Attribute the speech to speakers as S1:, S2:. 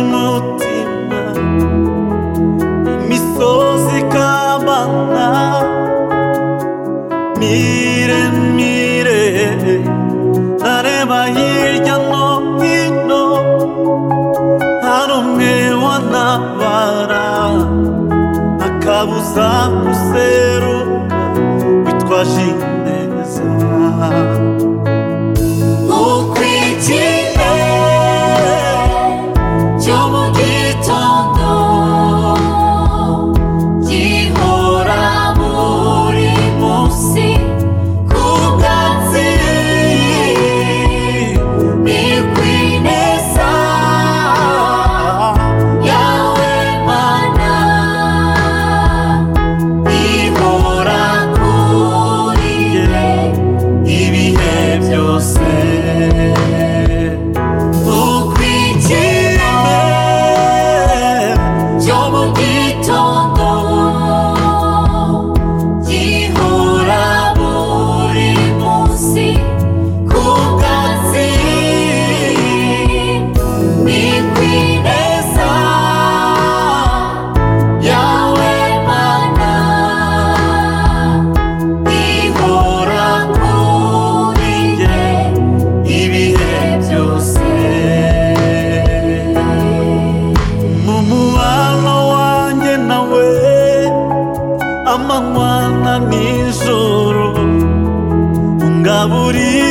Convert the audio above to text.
S1: umutima imisozi ikabana miremire ntareba hirya no hino hari umwe wantabara akabuza guseruka witwaje ineza
S2: Ukwigire cyo mu gitondo gihora buri munsi ku bwatsi ni kwineza yawe mana ihora kuri njye
S1: ibihe byose
S2: ukwigire cyo mu gitondo gihora buri munsi ku bwatsi ni kwineza yawe mana ihora kuri njye
S1: ibihe byose mu mubano wanjye nawe amanywa na nijoro ungaburira